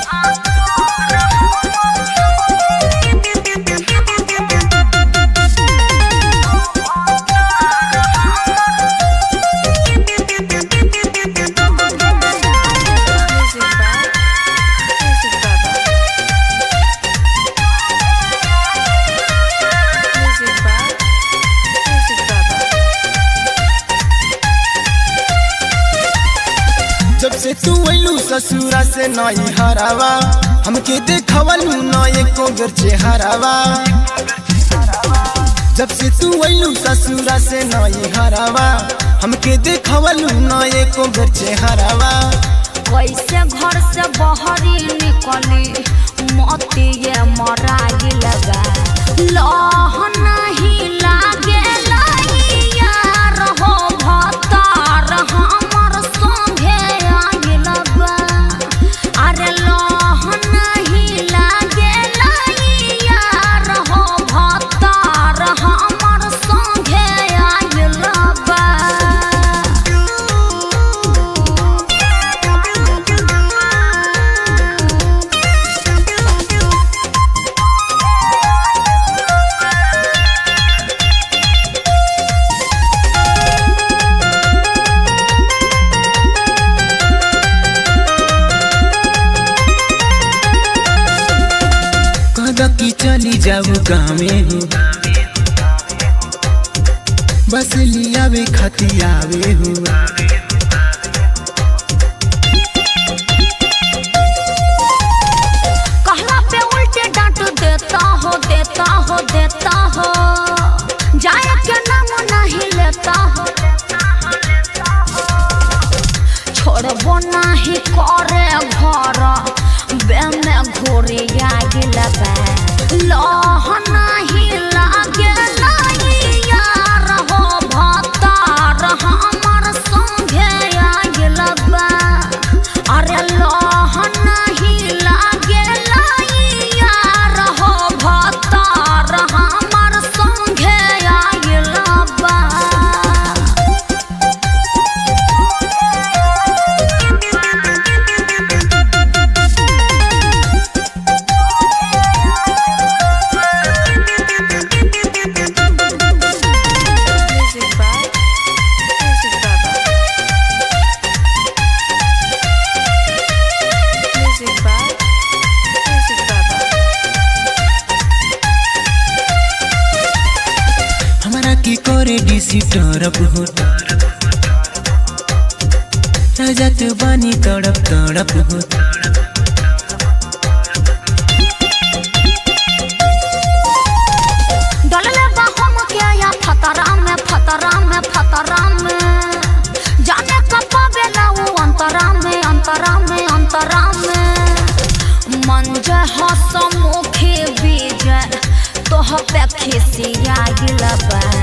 Music by Music Baba. Music by Music Baba. जब से तू अइलू ससुरा से नई हरावा हमके देखवलू न एको बेर चेहरावा जब से तू अइलू ससुरा से नई हरावा हमके देखवलू न एको बेर चेहरावा कैसे घर से बहरी निकली मती ये मराई लगा लह नहीं लागे यार हो भतार हमर संगे आगे लगा अरे लह नहीं लागे यार हो भतार हमर संगे आगे लगा कहदा की चली जाऊ गाँवे हो बस लियावे खाती आवे हो कहला पे उल्टे डांट देता हो देता हो देता हो जाए के नाम नहीं लेता हो छोड़बो नहीं करे घर बे में घोरे आगे लगा लह नहीं लागे नहीं यार हो भतार हमर संगे आगे लगा अरे लह नहीं लागे यार हो भतार हमर संगे आगे लगा Music by Music Baba. Music by Music Baba. हमारा की करे डीसी तरफ हो राजा तू बानी तड़प तड़प हो डलले बा हम के या फतरा में फतरा में फतरा में जाने कब पावेला वो अंतरा में अंतरा में अंतरा में मंजे हसमुखी बीजे तोह पे खिसिया गिलबा